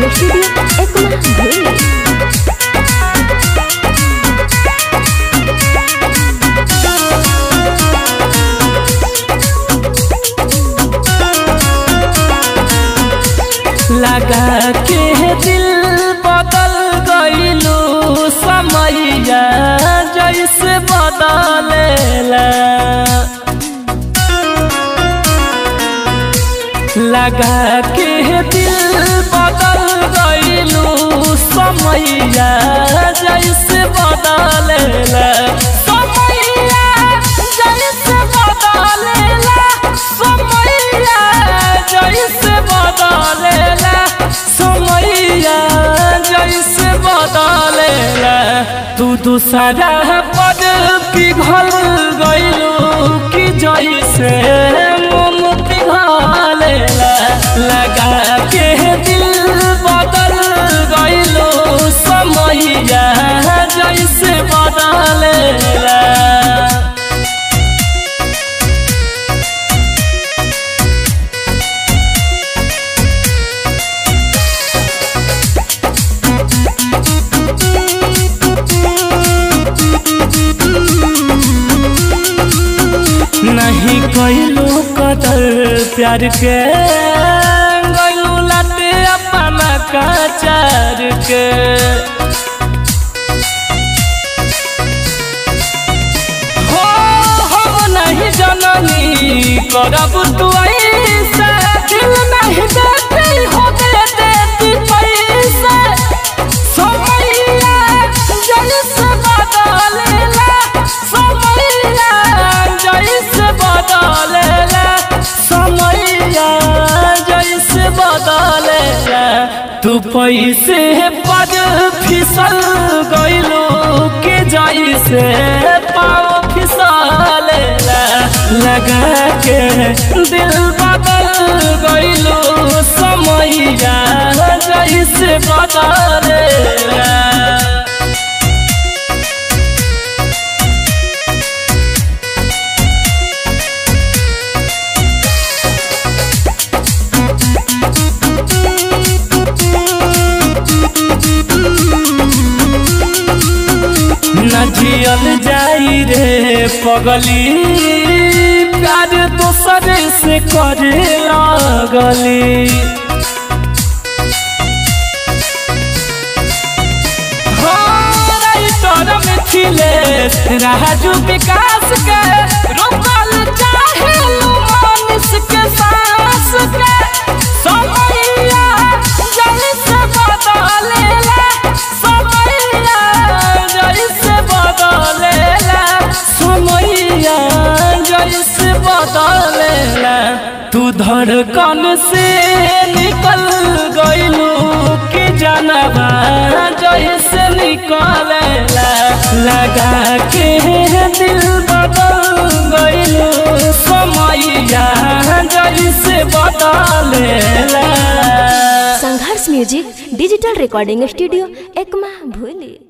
recording studio Ekma भूली लगा के दिल बदल गईलू समैया जैसे बदलेला लगा के दिल बदल गईलू समैया जैसे बदलेला समैया जैसे बदलेला समैया जैसे बदलेला समैया जैसे बदलेला तू दूसरा पद पिघल गईलू कि जैसे मोम पिघलेला लगा के दिल बदल गईलू समैया जैसे बदलेला नहीं कैलू कदर प्यार के गैलू लाते अपना काचार के हो हम नहीं जननी करब तू ऐसा दिल नहीं देती हो दे देती पैसा समैया जैसे बदलेला समैया जैसे बदलेला समैया जैसे बदलेला तू पैसे पद फिसल गईलू के जैसे पाँव फिसलेला लगा के दिल बदल गईलू समैया जैसे बदलेला न जियल जाई रे पगली प्यार दोसर से करे लगली हो राइटर मिथिलेश राजू विकास के रोकल चाहे मनुष्य के सांस के समैया जैसे बदलेला समैया जैसे बदलेला समैया जैसे बदलेला तू धड़कन से निकल गईलू कि जानबा जैसे निकलेला लगा के दिल बदल गईलू समैया जैसे बदलेला Sangharsh music digital recording studio Ekma भूली